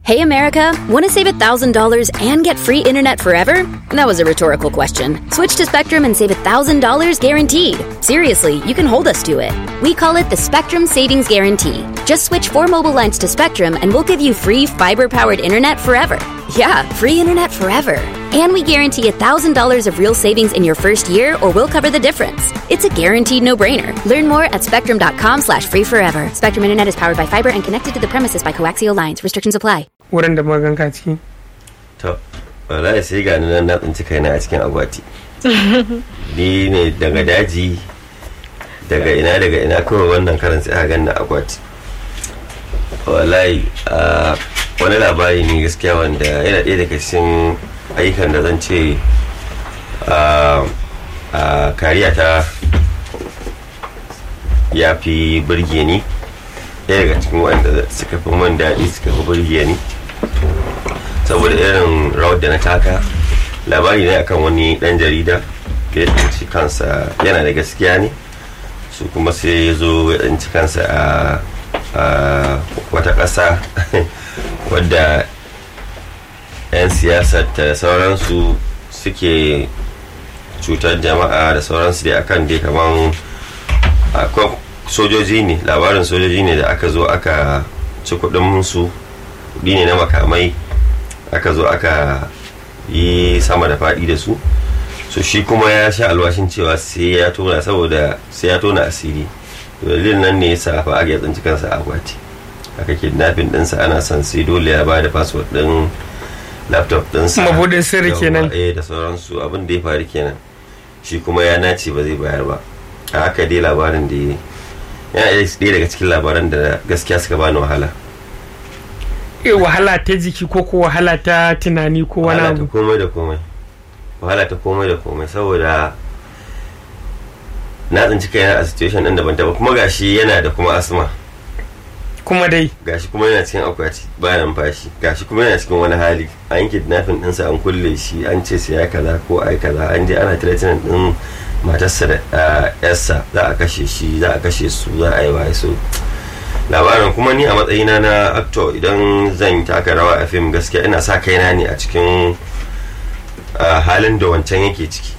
Hey America, want to save $1,000 and get free internet forever? That was a rhetorical question. Switch to Spectrum and save $1,000 guaranteed. Seriously, you can hold us to it. We call it the Spectrum Savings Guarantee. Just switch four mobile lines to Spectrum and we'll give you free fiber powered internet forever. Yeah, free internet forever. And we guarantee $1,000 of real savings in your first year or we'll cover the difference. It's a guaranteed no-brainer. Learn more at spectrum.com slash free forever. Spectrum Internet is powered by fiber and connected to the premises by coaxial lines. Restrictions apply. wurin da maganka ciki to wallahi sai ga nan na tsinci kaina a cikin akwati ni ne daga daji daga ina daga ina kawai wannan karan sai aka ganna akwati wallahi a wani labari ne gaskiya wanda yana ɗaya daga cikin ayyukan da zan ce a kariya ta ya fi birge ni ɗaya daga cikin wanda suka fi man daɗi suka fi birge ni saboda irin rawar da na taka labari ne akan wani dan jarida da ya tsinci kansa yana da gaskiya ne su kuma sai ya zo ya tsinci kansa a wata ƙasa wadda 'yan siyasar da sauransu suke cutar jama'a da sauransu dai akan dai kaman sojoji ne labarin sojoji ne da aka zo aka ci kudin su kudi ne na makamai aka zo aka yi sama da faɗi da su so shi kuma ya sha alwashin cewa sai ya tona saboda sai ya tona asiri dalilin nan ne yasa fa aka tsinci kansa a akwati aka kidnapping ɗinsa ana son sai dole ya bada password ɗin laptop ɗinsa Mabudin sirri kenan. eh da sauransu abin da ya faru kenan shi kuma ya nace ba zai bayar ba a haka dai labarin da ya yana ɗaya daga cikin labaran da gaskiya suka bani wahala Eh, wahala ta jiki ko ko wahala ta tunani ko wani wahala ta abu komai da komai wahala ta komai da komai saboda na tsinci kaina a situation ɗin da ban taɓa kuma gashi yana da kuma asma kuma dai gashi kuma yana cikin akwati ba numfashi gashi kuma yana cikin wani hali an yi kidnapping ɗinsa an kulle shi an ce sai ya kaza ko ai kaza an je ana threatening ɗin matarsa da ah, yarsa za a kashe shi za a kashe su za a yi waye so labarin kuma ni a matsayina na actor idan zan taka rawa a fim gaskiya ina sa kaina ne a cikin ah, halin da wancan yake ciki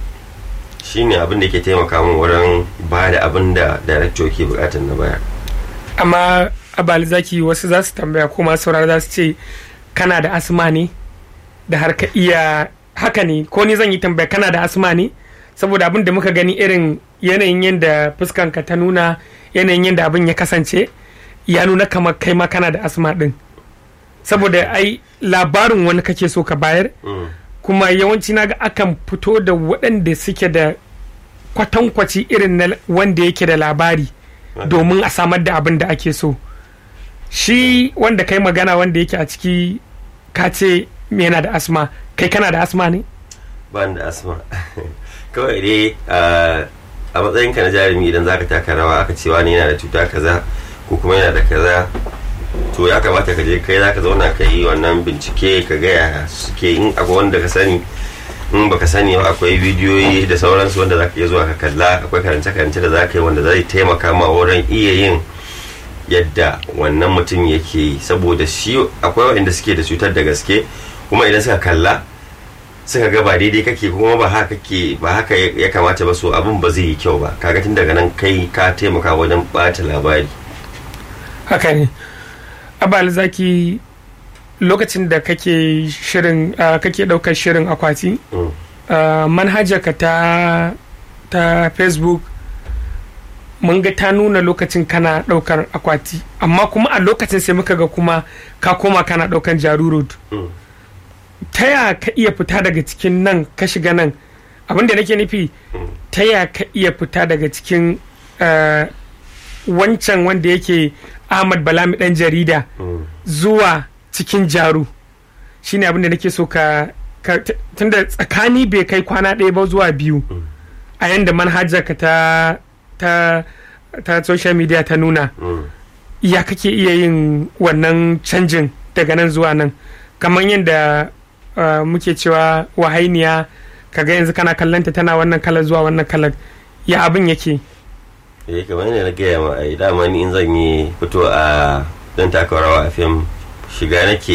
shine abin da ke taimaka min wurin ba da abin da director ke bukatar na bayar amma abali zaki wasu za su tambaya ko masu saurara za su ce kana da asma ne da har ka iya haka ne ko ni zan yi tambaya kana da asma ne saboda abin da muka gani irin yanayin yadda fuskanka ta nuna yanayin yadda abin ya kasance ya nuna kamar kai ma kana da asma din saboda ai labarin wani kake so ka bayar Mm. kuma yawanci naga akan fito da waɗanda suke da kwatankwaci irin na wanda yake da labari domin a samar da abin da ake so shi wanda kai magana wanda yake a ciki ka ce yana da asma kai kana da asma ne ba ni da asma kawai dai ah, a matsayinka na jarumi idan zaka taka rawa aka ce wani yana da cuta kaza ko kuma yana da kaza to ya kamata ka je kai zaka zauna ka yi wannan bincike ka gaya suke in akwai wanda ka sani in baka sani ba akwai bidiyoyi da sauransu wanda zaka iya zuwa ka kalla akwai karance-karance da zaka yi wanda zai taimaka ma wurin iya yin yadda wannan mutum yake yi saboda shi akwai waɗanda suke da cutar da gaske kuma idan suka kalla suka ga ba daidai kake kuma ba haka kake ba haka ya ya kamata ba so abin ba zai yi kyau ba kaga tun daga nan kai ka taimaka wajen bata labari haka ne abali zaki lokacin da kake shirin ah, kake ɗaukar shirin akwati Mm. uh, manhajarka ta ta facebook mun ga ta nuna lokacin kana daukar akwati amma kuma a lokacin sai muka ga kuma ka koma kana daukan jaru road Mm. ta ya ka iya fita daga cikin nan ka shiga nan abin da nake nufi ta ya ka iya fita daga cikin uh, wancan wanda yake ahmad balami dan jarida Mm. zuwa cikin jaru shine abin da nake so ka, ka t- tunda tsakani bai kai kwana ɗaya ba zuwa biyu a yanda manhajar ka ta ta ta social media ta nuna Mm. ya kake iya yin wannan canjin daga nan zuwa nan kamar yadda uh, muke cewa wahainiya kaga yanzu kana kallanta tana wannan kalar zuwa wannan kalar ya abin yake eh kamar yadda na gaya ma ai dama ni in zan yi fito a dan taka rawa a fim shiga nake